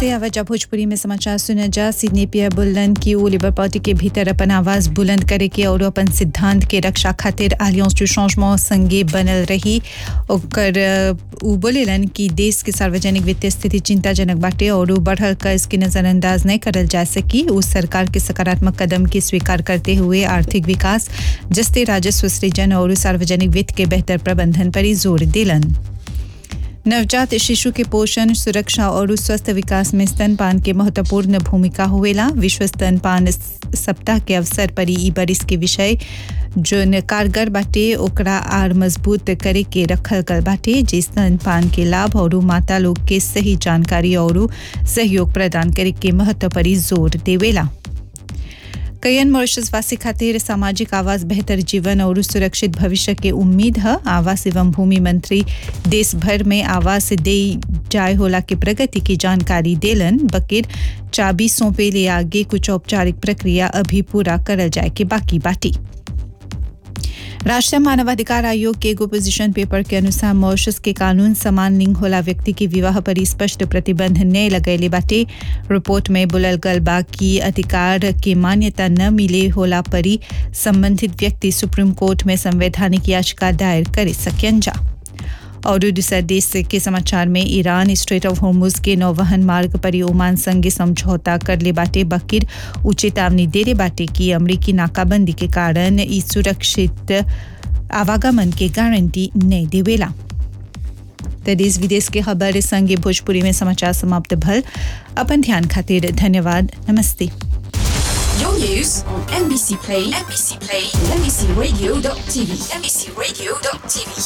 नमस्ते आवाजा भोजपुरी में समाचार सुना जा सिडनी पियर बुलंद की वो लिबर पार्टी के भीतर अपन आवाज बुलंद करे के और अपन सिद्धांत के रक्षा खातिर अलियांस टू चेंजमेंट संगे बनल रही ओकर अ, उ बोलेलन कि देश के सार्वजनिक वित्तीय स्थिति चिंताजनक बाटे और उ बढ़ल कर्ज के नजरअंदाज नहीं करल जा सकी उ सरकार के सकारात्मक कदम के स्वीकार करते हुए आर्थिक विकास जस्ते राजस्व सृजन और सार्वजनिक वित्त के बेहतर प्रबंधन पर ही जोर दिलन नवजात शिशु के पोषण सुरक्षा और स्वस्थ विकास में स्तनपान के महत्वपूर्ण भूमिका होवेला विश्व स्तनपान स- सप्ताह के अवसर पर ई बरिस के विषय जो कारगर बाटे ओकरा आर मजबूत करे के रखल गल बाटे जे स्तनपान के लाभ और माता लोग के सही जानकारी और सहयोग प्रदान करे के महत्व पर ही जोर देवेला कयन मॉरिशस वासी खातिर सामाजिक आवास बेहतर जीवन और सुरक्षित भविष्य के उम्मीद है आवास एवं भूमि मंत्री देश भर में आवास दे जाय होला के प्रगति की जानकारी देलन बकिर चाबी सौंपे ले आगे कुछ औपचारिक प्रक्रिया अभी पूरा करल जाए के बाकी बाटी राष्ट्रीय मानवाधिकार आयोग के एगो पोजीशन पेपर के अनुसार मॉरिशस के कानून समान लिंग होला व्यक्ति के विवाह पर स्पष्ट प्रतिबंध न लगैले बाटे रिपोर्ट में बुलल गल बा कि अधिकार के मान्यता न मिले होला परी संबंधित व्यक्ति सुप्रीम कोर्ट में संवैधानिक याचिका दायर करे सकन जा और दूसरा देश के समाचार में ईरान स्ट्रेट ऑफ होर्मुज के नौवहन मार्ग पर ही ओमान संगे समझौता कर ले बाटे बकिर उ चेतावनी दे रे बाटे कि अमरीकी नाकाबंदी के कारण ई सुरक्षित आवागमन के गारंटी नहीं देवेला तो देश विदेश के खबर संगे भोजपुरी में समाचार समाप्त भल अपन ध्यान खातिर धन्यवाद नमस्ते Your news on NBC Play, NBC Play, NBCRadio.tv, NBCRadio.tv.